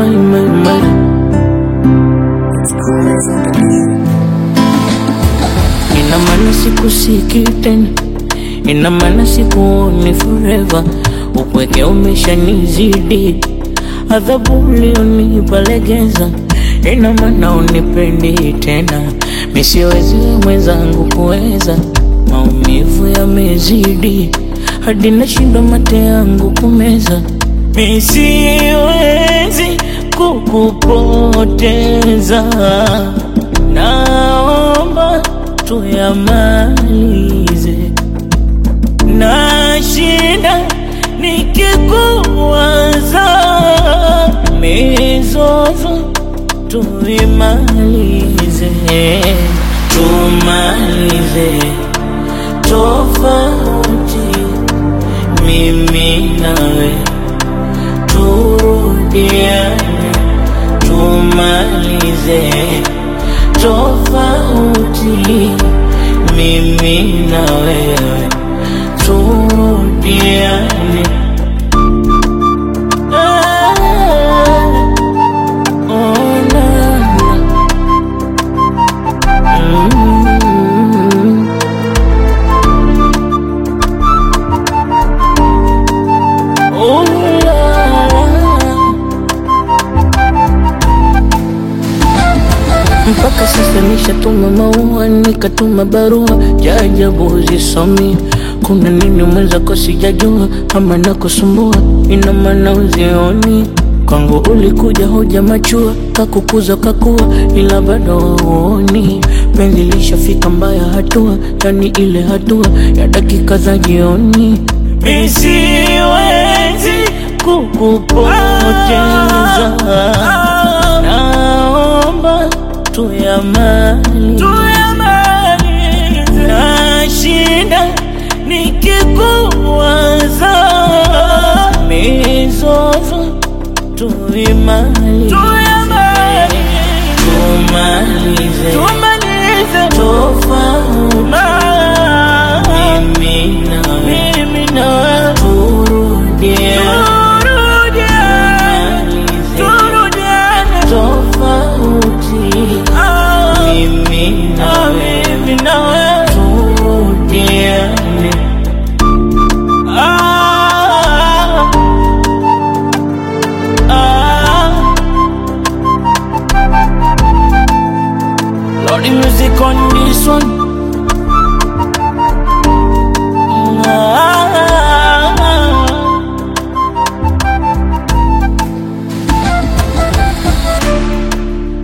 my, my, my. Ina maana sikusiki tena, ina maana sikuoni forever. Upweke umeshanizidi, adhabu ulionipa legeza. Ina maana unipendi tena, misiwezi mwenzangu kuweza. Maumivu yamezidi, hadi nashindwa mate yangu kumeza. Misiwezi kukupoteza, naomba tuyamalize. Nashinda nikikuwaza, mizozo tuimalize, tumalize tofauti, mimi nawe turudiane, tumalize tofauti, mimi na wewe turudiane. Ah, oh, na, na. Mm. Oh, la, la. Mpaka sasa nishatuma maua, nikatuma barua, jajabu zisomi. Kuna nini mwenzako sijajua, ama nakusumbua, ina maana uzioni kwangu ulikuja hoja machua, kakukuza kakua, ila bado hauoni penzi lishafika mbaya hatua, yani ile hatua ya dakika za jioni. Mi siwezi kukupoteza, naomba tuyamalize. Nashinda nikikuwaza, mizozo tuimalize, tumalize tofauti, mimi na wewe turudiane, tofauti, mimi na wewe turudiane. Ah, ah. Lordy music on this one.